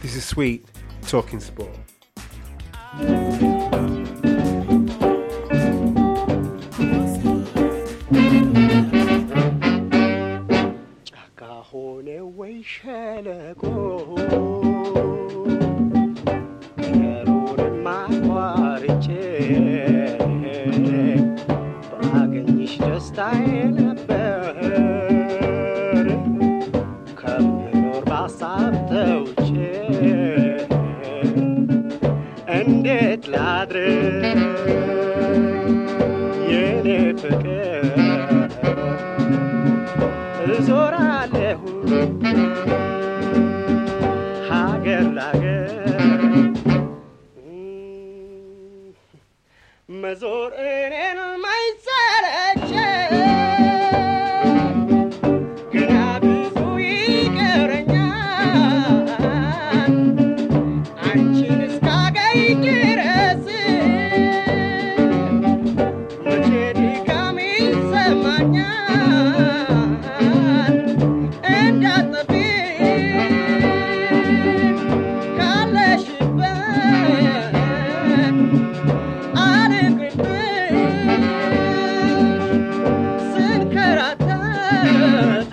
This is Sweet Talking Sport. ጫካ ሆነ ወይ ሸለቆ ከሩንም አቋርጬ ባገኝሽ ደስታዬ ነበር ከምኖር ባሳብ ተውጬ እንዴት ላድርግ የኔ ፍቅር እዞራለሁ ሀገር ላገር መዞር እኔን ማይሰለች ገና ብዙ ይቀረኛል አንቺን እስካገኝ ድረስ መቼ ድካም ይሰማኛል እንዳጠፊ ካለሽበት አልቅርብሽ ስንከራተት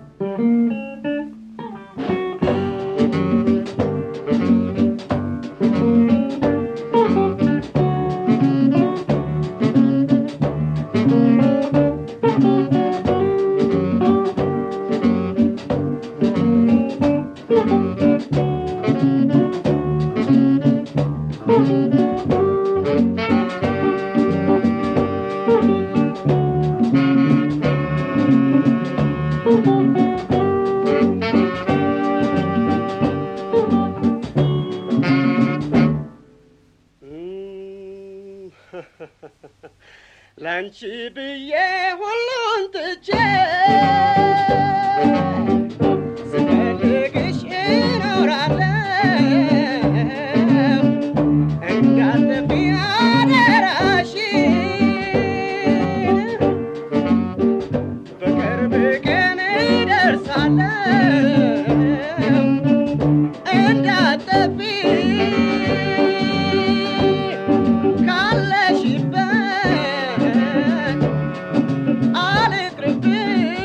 ላንቺ ብዬ ሁሉን ትቼ ስፈልግሽ እኖራለሁ እንዳትጠፊ አደራሽን በቅርብ ቀን እደርሳለሁ እንዳትጠፊ ካለሽበት አልቅርብሽ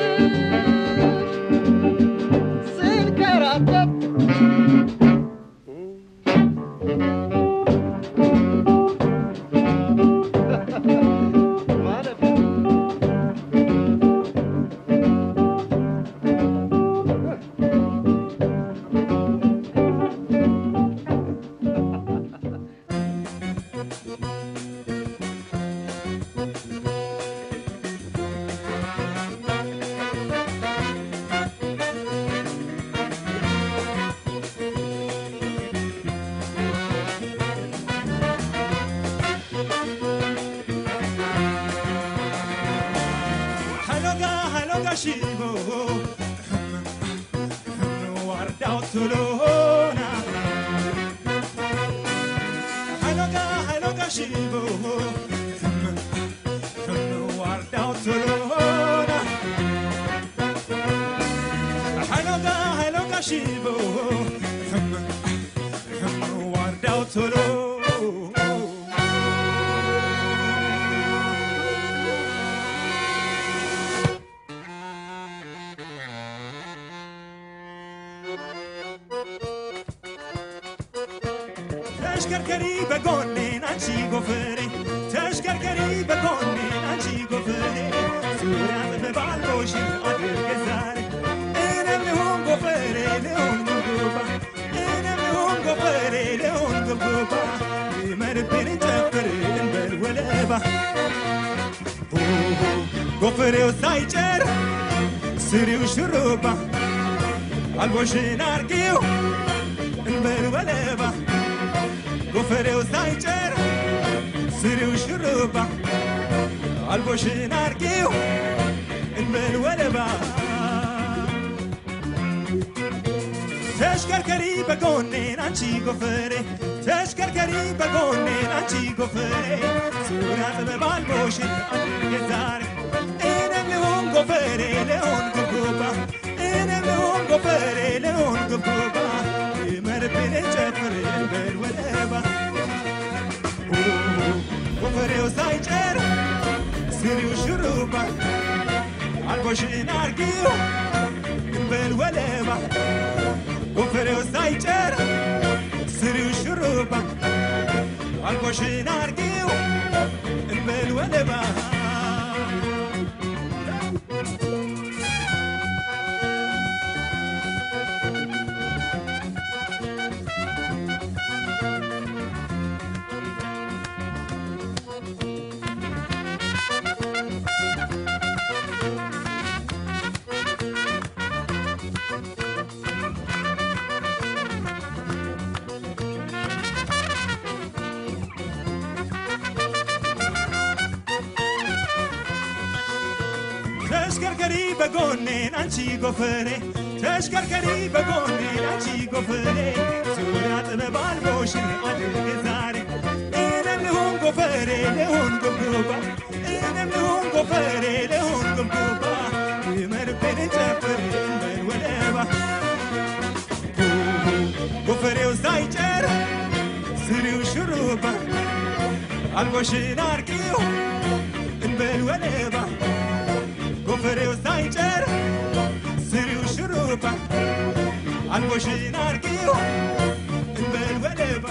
ስንከራተት ማለት ነው። Haloga, haloga shibo, wardau tulona. Haloga, haloga shibo, wardau tulona. Haloga, haloga shibo, wardau tulona. ተሽከርከሪ በጎኔን አንቺ ጎፈሬ ተሽከርከሪ በጎኔን አንቺ ጎፈሬ ዙሪያ ጥበባሎሽ አድርገ ዛሬ እኔም ልሆን ጎፈሬ ልሆን ጉብጉባ እኔም ልሆን ጎፈሬ ልሆን ጉብጉባ ይመርብን ጨፍር እንበል ወለባ ሆሆ ጎፈሬው ሳይጨር ስሪው ሽሩባ አልቦሽን አርጊው እንበል ወለባ ጎፈሬው ሳይጨር ስሪው ሽሩባ አልቦሽን አርጊው እንበል ወለባ ተሽከርከሪ በጎኔን አንቺ ጎፈሬ ተሽከርከሪ በጎኔን አንቺ ጎፈሬ ዙሪያ ጥበብ አልቦሽን አድርጌ ዛሬ እኔም ልሆን ጎፈሬ ልሆን ጉብጉባ እኔም ልሆን ጎፈሬ ልሆን ጉብጉባ ይመር ሳይጨር ስሪው ሹሩባ አልቦሽን አርጊው እንበል ወለባ ጎፈሬው ሳይጨር ስሪው ሹሩባ አልቦሽን አርጊው እንበል ወለባ ተሽከርከሪ በጎኔን አንቺ ጎፈሬ ተሽከርከሪ በጎኔን አንቺ ጎፈሬ ዙሪያ ጥበብ አልቦሽን አድርግ ዛሬ እኔም ልሁን ጎፈሬ ልሁን ጉብጉባ እኔም ልሁን ጎፈሬ ልሁን ጉብጉባ ይመርብን ጨፍር እንበል ወለባ ጎፈሬው ሳይጨር ስሪው ሹሩባ አልቦሽን አርቂው እንበል ወለባ ጎፈሬው ሳይጨር ስሪው ሹሩባ አልቦሽን አርቂው እንበል ወለባ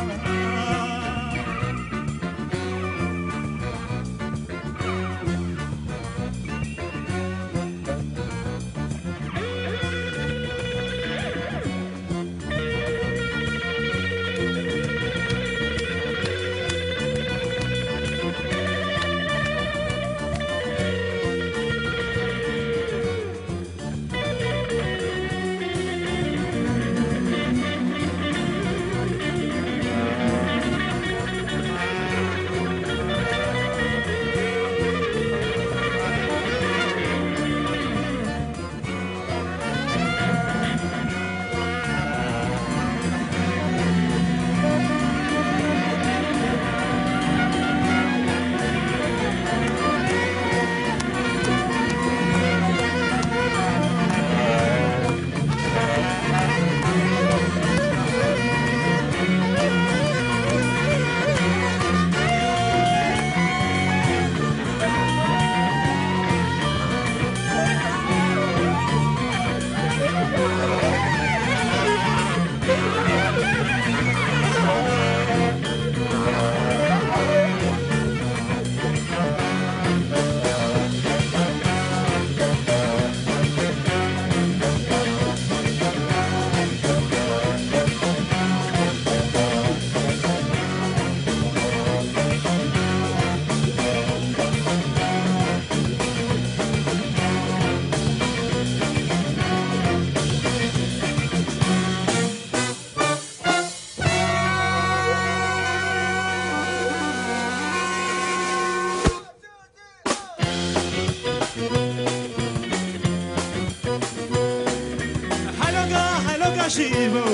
Haloga, haloga shibo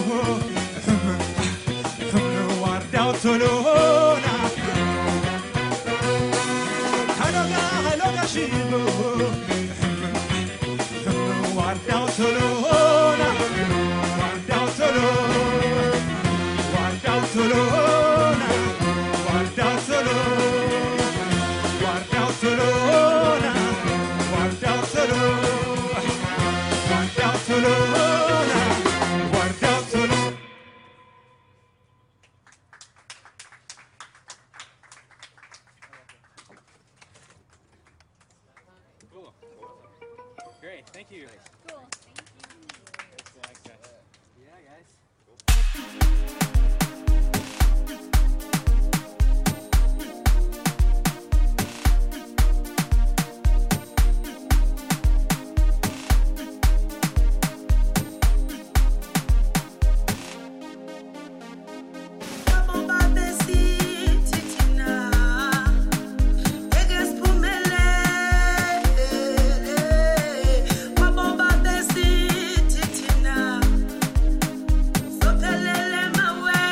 Wardau tolona Haloga, haloga shibo Wardau tolona Wardau tolona Wardau tolona Wardau tolona Wardau tolona Wardau tolona Guarda Solona, guarda Solona. Great, thank you. Cool. Yeah, guys. Sophelele mawe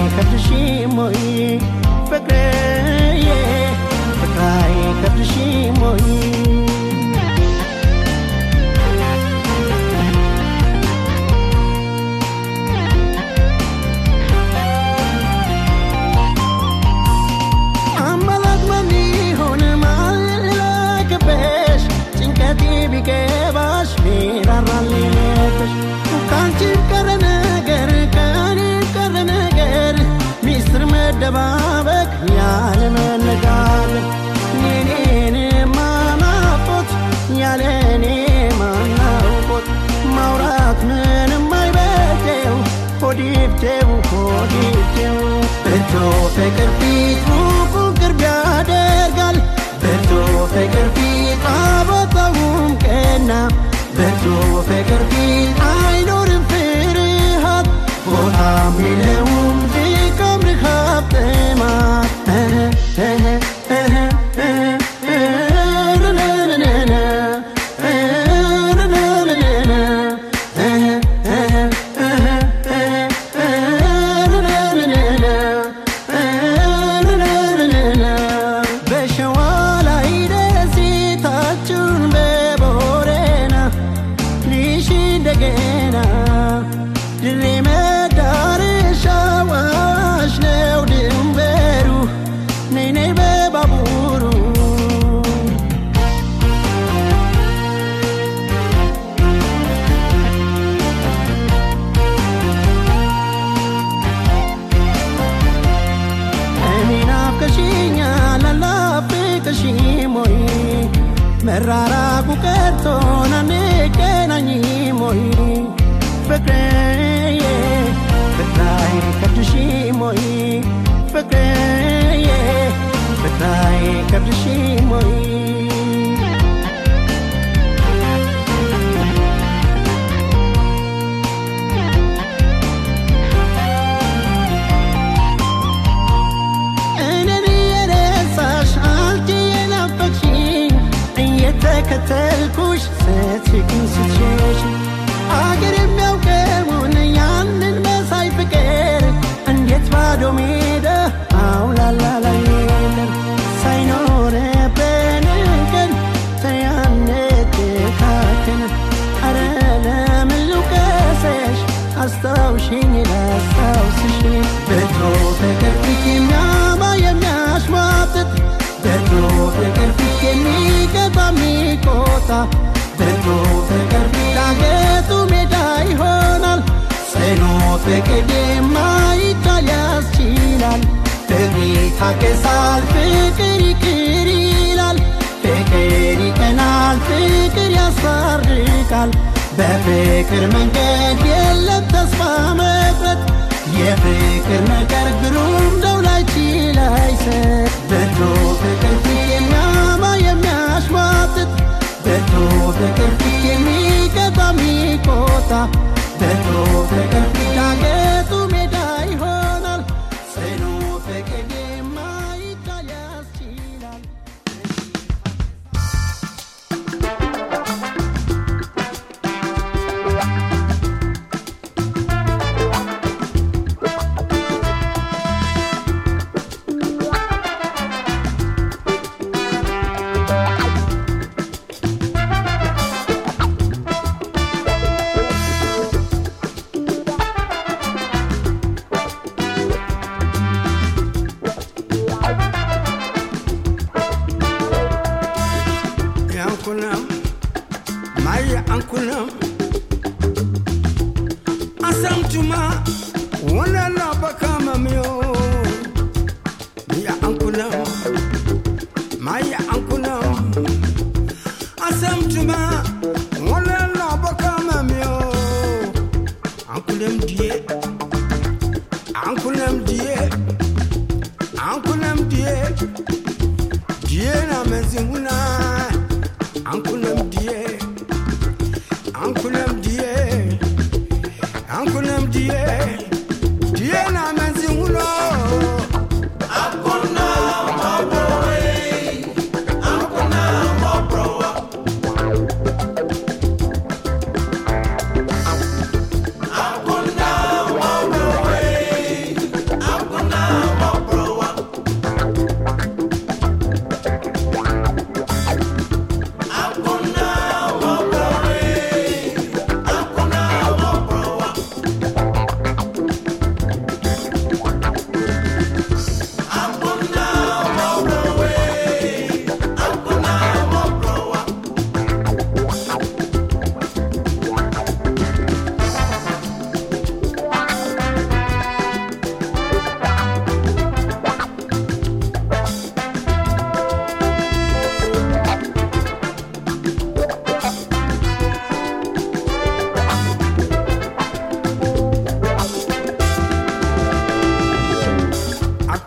ከብድሽም ወይ ፍቅርዬ ፍቅራይ ከብድሽም ወይ አማላጅ ማን ይሆን ማን ላክብሽ ጭንቀቴ ቢገባሽ ቢራራልሽ ከአንቺ ቀረ ነገር ከኔ ቀረ ነገር ሚስጥር መደባበቅ ያለ መነጋገር የኔን ማናቆት ያለ እኔ ማናውቆት ማውራት ምንም አይበጀው ሆዲብቴው ሆዲብቴው ብርቱ ፍቅር ፊት ሩቁ ቅርብ ያደርጋል ብርቱ ፍቅር ፊት አበጣውም ቀና ብርቱ ፍቅር ፊት አይኖርም ፍርሃት ቦታም የለውም ድካም ርሃብ ጥማት በሸዋ ላይ ደሴታችሁን በቦረና ልሽ እንደገና ድሬ መዳረሻ ዋሽ ነው ድንበሩ ነይ ነይ በባቡሩ እኔን አፍቅሽኛል አላፍቅሽም ወይ መራራቁ ቀርቶን አንገናኝም ወይ ፍቅርዬ ፍቅራይ ከብድሽም ወይ ፍቅርዬ ፍቅራይ ከብድሽም ወይ እኔን የረሳሽ አንቺ የናፈቅሽኝ እየተከተልኩሽ ስትርቂኝ ስትሸሽ አገር የሚያውቀውን ያንን መሳይ ፍቅር እንዴት ባዶ ሜዳ አውላላ ላይ የለም ሳይኖረብን ቀን ተያነትካክን አረ ለምን ልውቀሰሽ አስታውሽኝ ላስታውስሽ በድሮ ፍቅር ፊት የሚያማ የሚያሽሟጥጥ በድሮ ፍቅር ፊት የሚገባ የሚቆጣ በድሮ ፍቅር ፊት ዳገቱ ሜዳ ይሆናል ጽኑ ፍቅር የማይቻል ያስችላል ፍቅር ይታገሳል ፍቅር ይቅር ይላል ፍቅር ይቀናል ፍቅር ያስታርቃል በፍቅር መንገድ የለም ተስፋ መቁረጥ የፍቅር ነገር ግሩም ነው ላይችል አይሰጥ በድሮ ፍቅር ፊት የሚያማ የሚያሽሟጥጥ በድሮ ፍቅር ፊት የሚገባ የሚቆጣ በድሮ ፍቅር ፊት ዳገቱ ሜዳ ይሆናል ጽኑ ፍቅር የማይቻል ያስችላል yankunam maya ankunam asamtuma wonana bakamamyo miya ankunam maya ankunam asamtuma wonana bakamamyo ankunam die ankunam die ankunam die die na mezinguna ankunam die ankunam die ankunam die die na mezinguna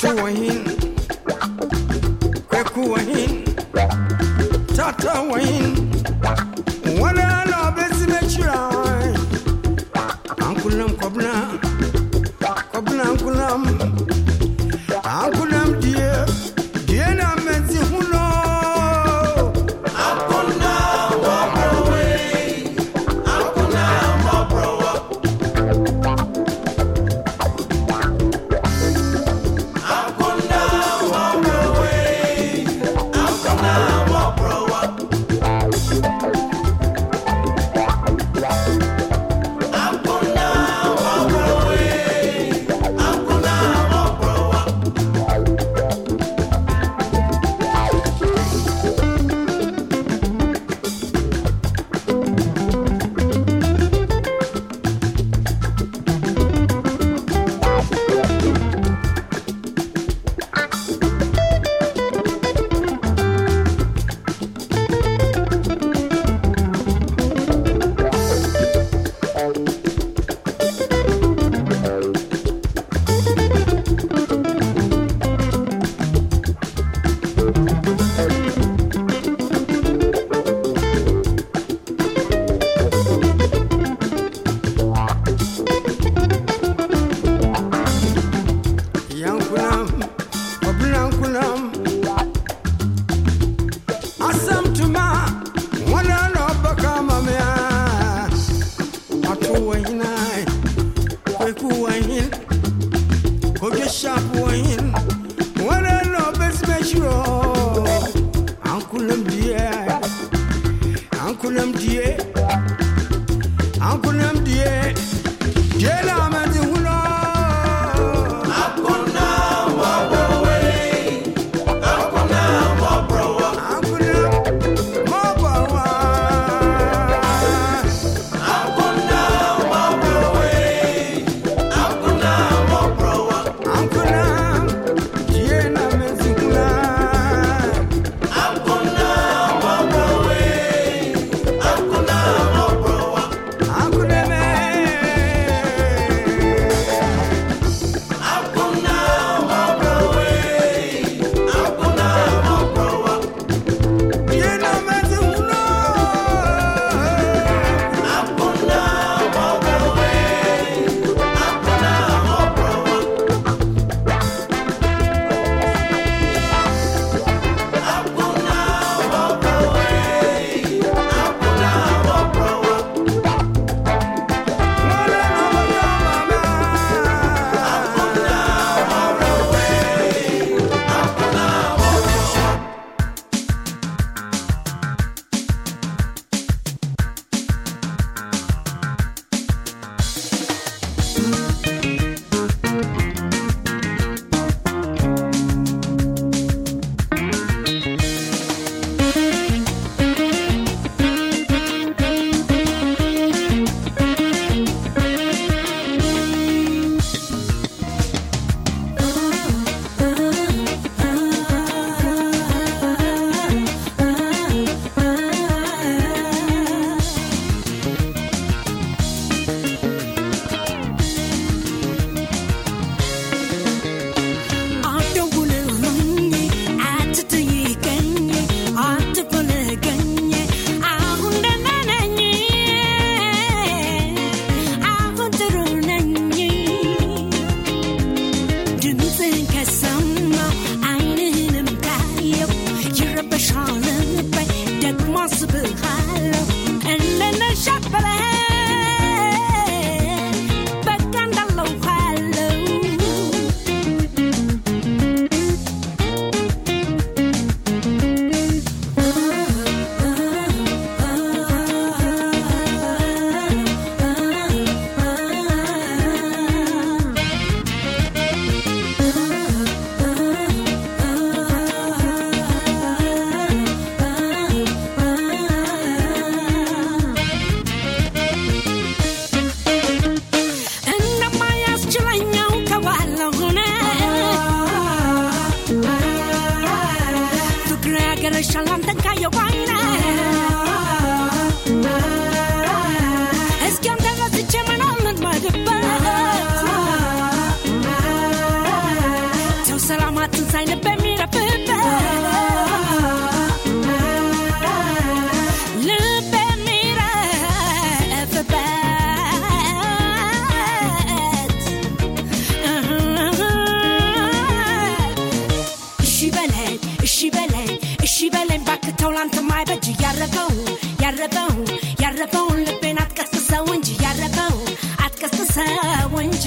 wahin kweku wahin tata wahin wala no besi me chira ankulam kobna kobna ankulam ankulam die die na mezi huno yankunam obinankunam asam tuma wana no baka mamea atu wahina kweku wahin koge sharp wahin wana no besmeshiro ankunam die ankunam die ankunam die die na amadi huno ባክተው ላንተ ማይበጅ ያረፈው ያረፈው ያረፈውን ልቤን አትቀስቅሰው እንጂ ያረፈው አትቀስቅሰው እንጂ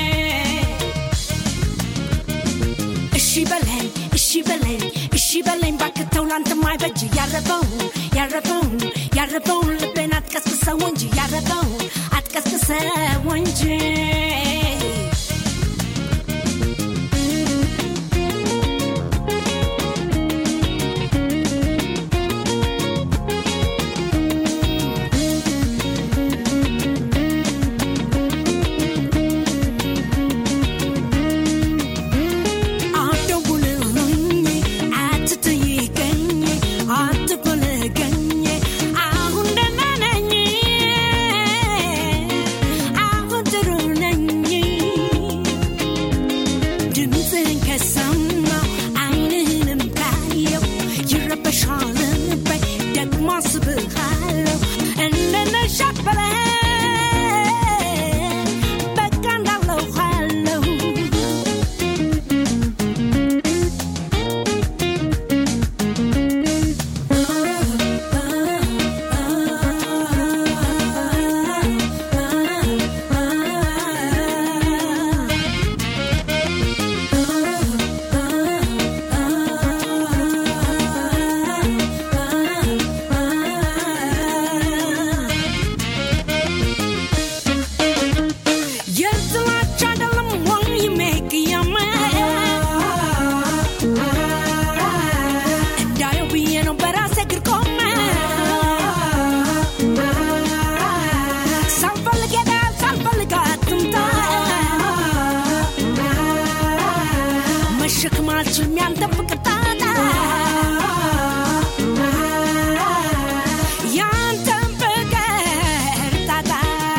እሺ በለኝ እሺ በለኝ እሺ በለኝ ባክተው ላንተ ማይበጅ ያረፈው ያረፈው ያረፈውን ልቤን አትቀስቅሰው እንጂ ያረፈው አትቀስቅሰው እንጂ አትደውልልኝ፣ አትጠይቀኝ፣ አትፈልገኝ። አሁን ደህና ነኝ፣ አሁን ጥሩ ነኝ። ድምፅህን ከሰማሁ ዓይንህንም ካየሁ ይረበሻል ልቤ፣ ደግሞ አስብሃለሁ እንደነሻት በለኝ፣ በቃ እንዳለሁ አለሁ የጥላቻ አይደለም ወይ የሚቅያመ እንዳየው ብዬ ነው በራሴ እግር ቆመ ሳልፈልግ ሄዳ ሳልፈልግ አትምጣ መሸክም አልችልም ያንተ ፍቅር ጣጣ ያንተን ፍቅር ጣጣ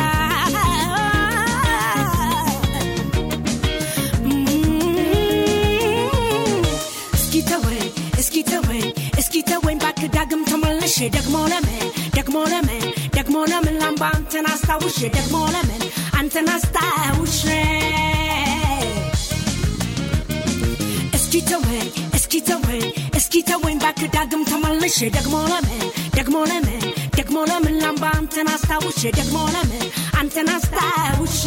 እስኪ ተወኝ እስኪ ተወኝ እስኪ ተወኝ ባክህ ዳግም ተመልሼ ደግሞ ለምን ደግሞ ለምን ደግሞ ለምን ላምባ አንተን አስታውሼ ደግሞ ለምን አንተን አስታውሼ እስኪ ተወኝ እስኪ ተወኝ እስኪ ተወኝ ባክህ ዳግም ተመልሼ ደግሞ ለምን ደግሞ ለምን ደግሞ ለምን ላምባ አንተን አስታውሼ ደግሞ ለምን አንተን አስታውሼ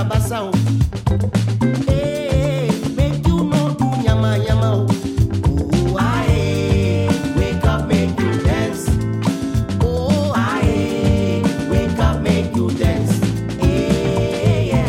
basa basa o. Hey, make you no do yama yama o. Oh, aye, wake up, make you dance. Oh, aye, wake up, make you dance. Hey, yeah.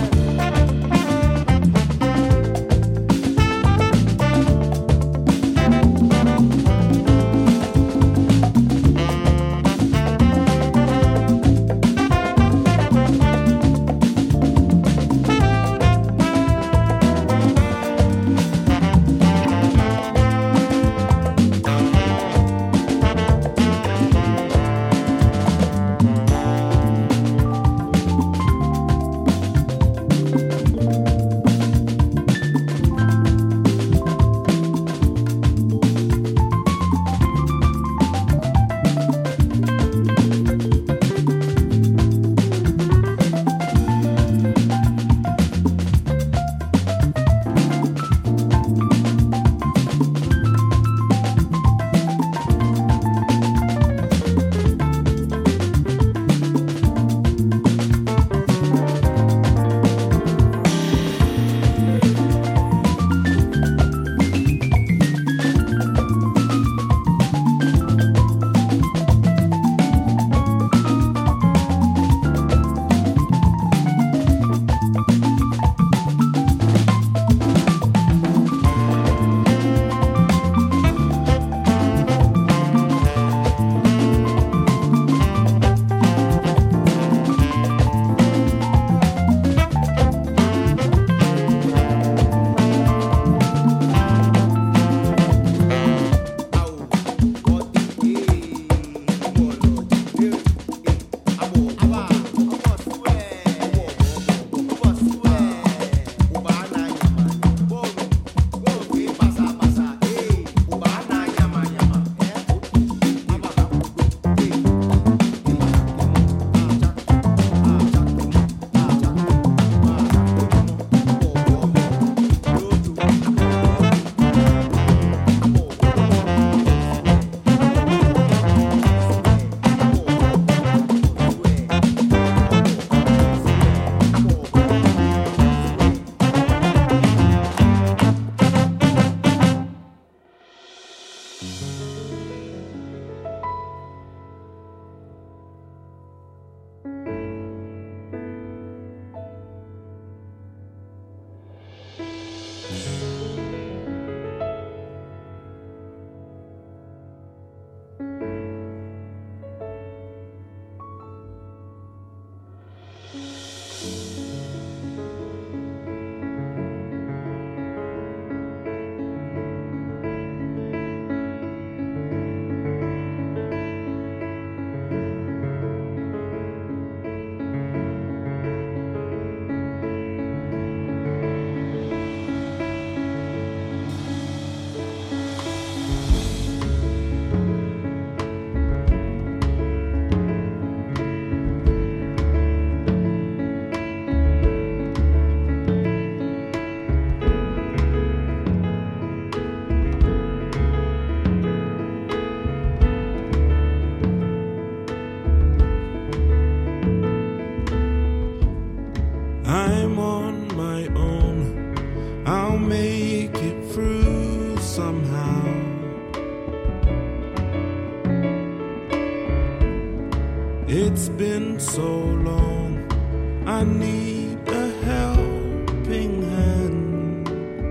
I'm on my own. I'll make it through somehow. It's been so long. I need a helping hand.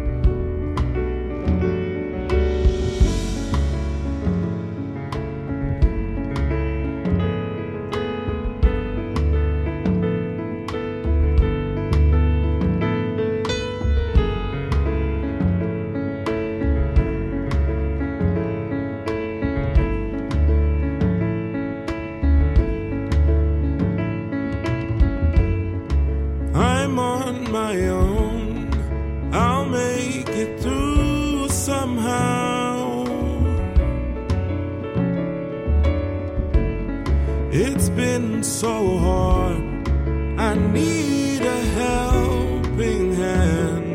I'm on my own. I'll make it through somehow. It's been so hard. I need a helping hand.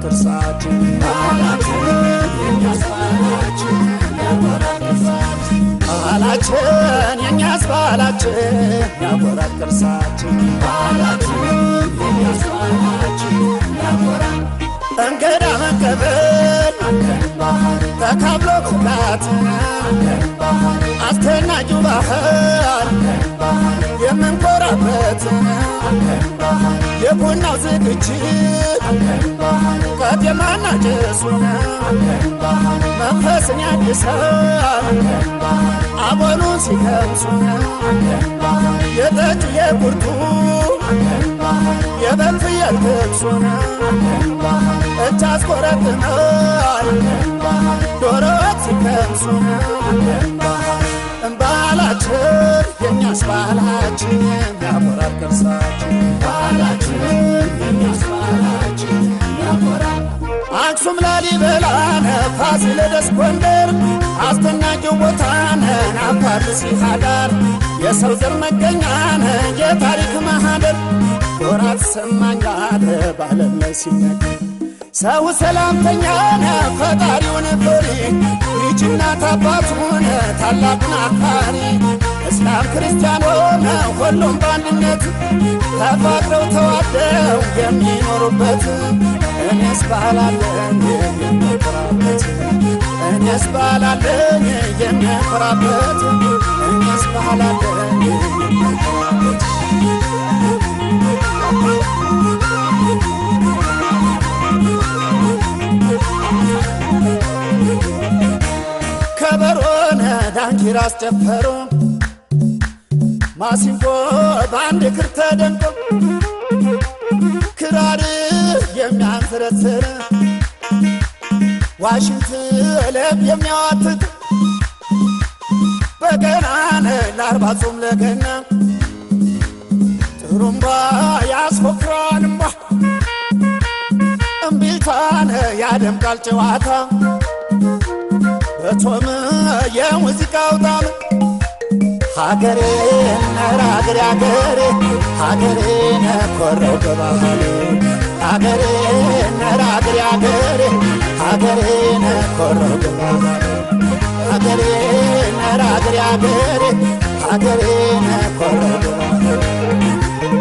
ቅርሳችን ባህላችን የኛስ ባህላችን ያኮራል ቅርሳችን ባህላችን የኛስ ባህላችን ያኮራል ቅርሳችን ባህላችን የኛስ ባህላችን ያኮራል እንግዳ መቀበል ተካብሎ መብላት አስደናቂው ባህል የምንኮራበት የቡናው ዝግጅት ቀጤማና ጭሱ መንፈስን ያድሳል አቦሉን ሲከምሱ የጠጁ የቁርጡ የበግ ፍየል ክብሱን እጅ አስቆረጥማል ዶሮ ወጥ ሲከምሱን ባህላችን የኛስ ባህላችን ያኮራል ቅርሳችን ባህላችን የኛስ ባህላችን ያኮራል አክሱም ላሊበላነ ፋሲለደስ ጎንደር አስደናቂው ቦታነ አፋር ሲሃዳር የሰው ዘር መገኛነ የታሪክ ማህደር ወራት ሰማኛለ ባለም ላይ ሲነገር ሰው ሰላምተኛነ ፈጣሪውን ፍሪ ልጅና አባቱን ታላቁን አክባሪ እስላም ክርስቲያን ሆነ ሁሉም በአንድነት ተፋቅረው ተዋደው የሚኖሩበት እኔስ ባህላለኝ የምኮራበት እኔስ ባህላለኝ የምኮራበት እኔስ ባህላለኝ የምኮራበት ከበሮነ ዳንኪራ አስጨፈሩ ማሲንቆ በአንድ ክር ተደንቆ ክራር የሚያንሰረስር ዋሽንት ለብ የሚያዋትት በገናነ ለአርባ ጾም ለገና ጥሩምባ ያስፎክራል እምባ እምቢልታነ ያደምቃል ጨዋታ በጾም የሙዚቃው ጣም ሀገሬ ነረ ሀገሬ ሀገሬ ሀገሬ ነኮረው በባህሌ ሀገሬ ነረ ሀገሬ ሀገሬ ሀገሬ ነኮረው በባህሌ ሀገሬ ነረ ሀገሬ ሀገሬ ሀገሬ ነኮረው በባህሌ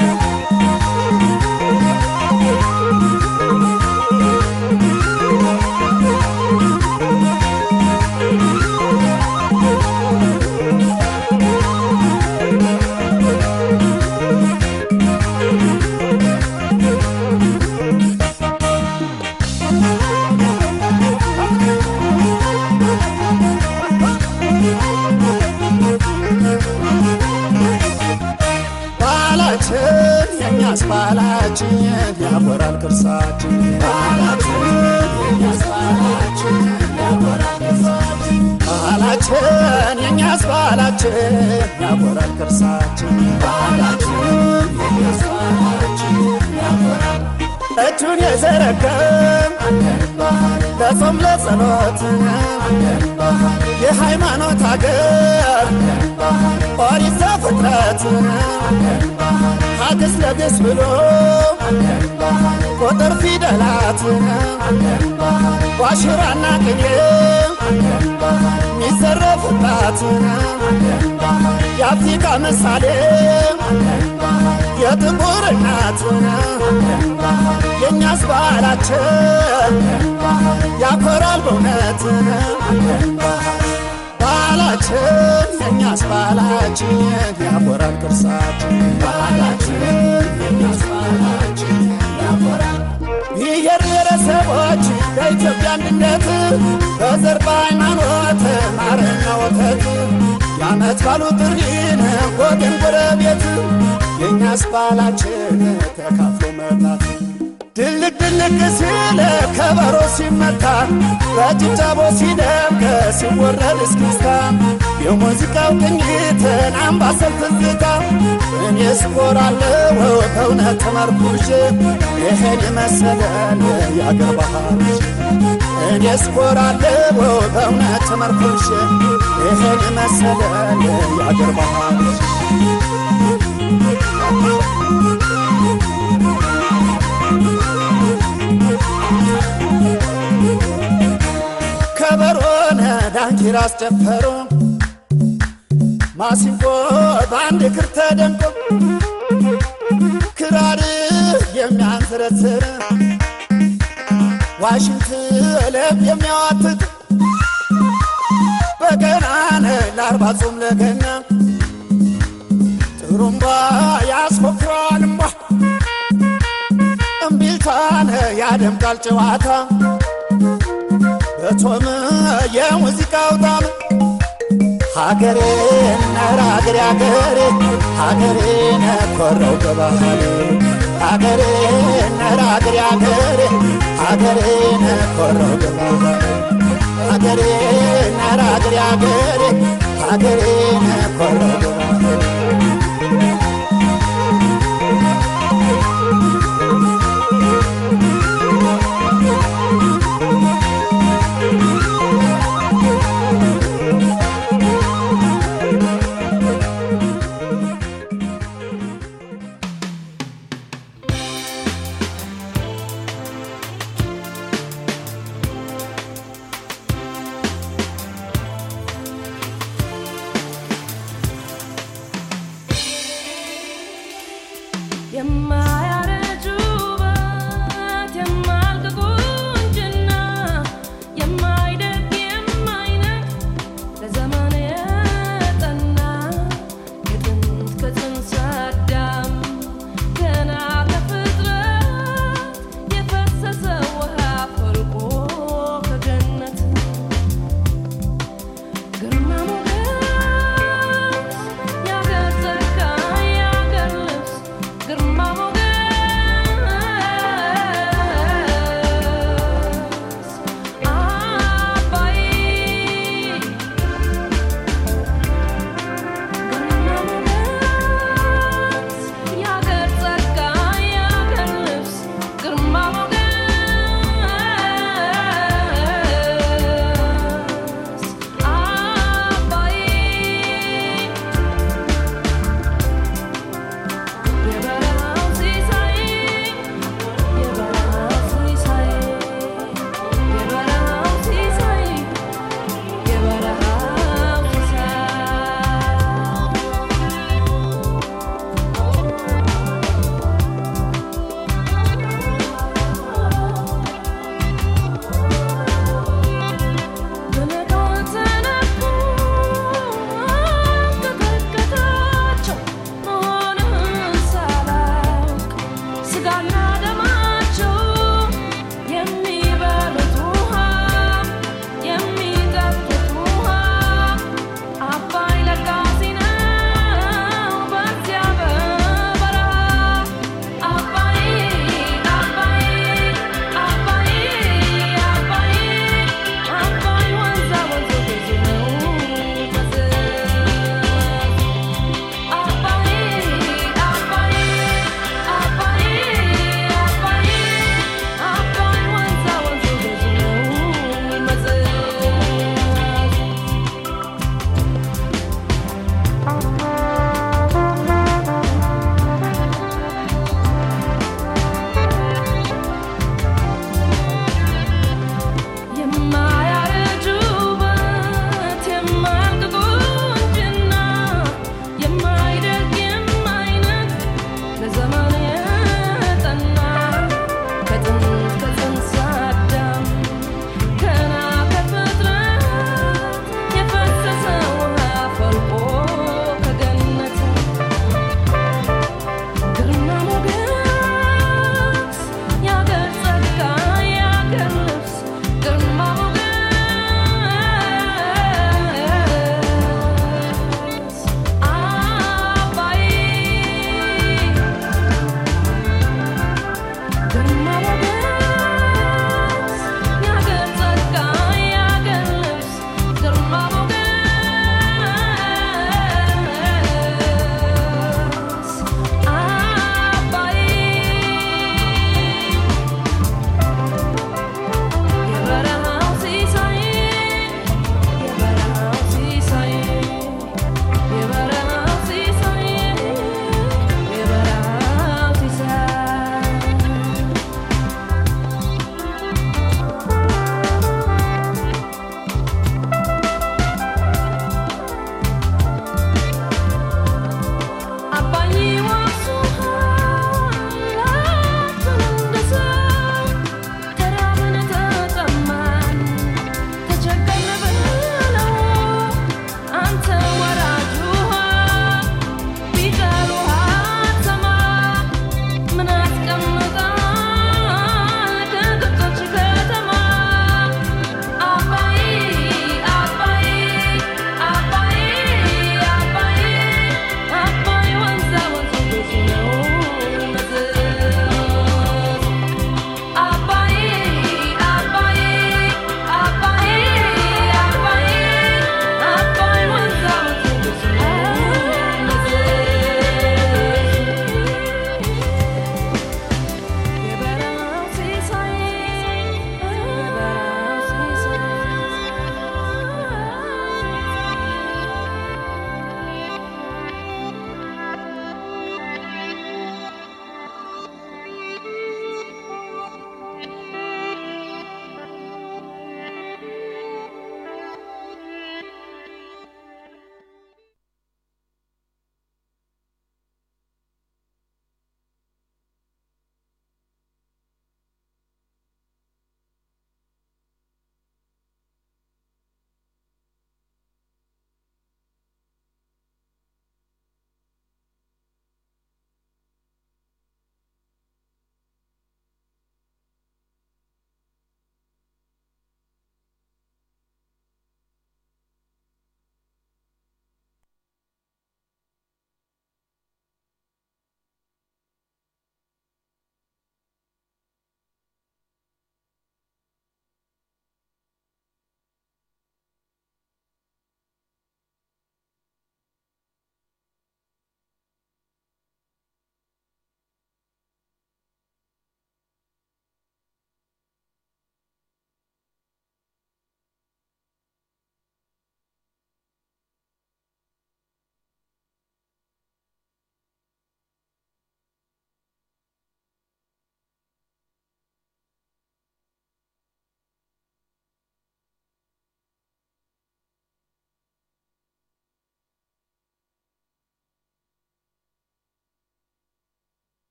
ባህላችን የኛስ ባህላችን ያኮራል ቅርሳችን ባህላችን የኛስ ባህላችን ያኮራል ቅርሳችን ባህላችን የኛስ ባህላችን ያኮራል ቅርሳችን ባህላችን የኛስ ባህላችን ያኮራል እጁን የዘረጋም ለጾም ለጸሎት የሃይማኖት አገር ኦሪት ዘፍጥረት ሀግስ ለግስ ብሎ ቁጥር ፊደላት ዋሽራና ቅኔ ሚዘረፍባት የአፍሪካ ምሳሌ የጥቁር እናት የእኛስ ባህላችን ያኮራል በእውነት ባህላችን የእኛስ ባህላችን ያኮራል ቅርሳችን ባህላችን የእኛስ ባህላችን ያኮራል ብሔር ብሔረሰቦች በኢትዮጵያ አንድነት በዘር በሃይማኖት ማርና ወተት የዓመት ባሉ ጥሪን ወገን ጎረቤት የእኛስ ባህላችን ተካፍሎ መብላት ድልቅ ድልቅ ሲል ከበሮ ሲመታ በጭብጨቦ ሲደምቅ ሲወረድ እስክስታ የሙዚቃው ቅኝትን አምባሰል ትዝታ እኔ ስኮራለሁ በእውነት ተመርኩዤ ይሄን የመሰለን የአገር ባህሎች እኔ ስኮራለሁ በእውነት ተመርኩዤ ይሄን የመሰለን የአገር ባህሎች ዳንኪራ አስጨፈሩ ማሲንቆ በአንድ እግር ተደምቆ ክራር የሚያንዘረዝር ዋሽንት ለብ የሚያዋትት በገናነ ለአርባ ጾም ለገና ጥሩምባ ያስፎክረዋል እምባ እምቢልታነ ያደምቃል ጨዋታ በጾም የሙዚቃው ጣም ሀገሬ ነራ ሀገሬ ሀገሬ ሀገሬ ነኮረው በባህል ሀገሬ ነራ ሀገሬ ሀገሬ ሀገሬ ነኮረው በባህል ሀገሬ ነራ ሀገሬ ሀገሬ ሀገሬ ነኮረው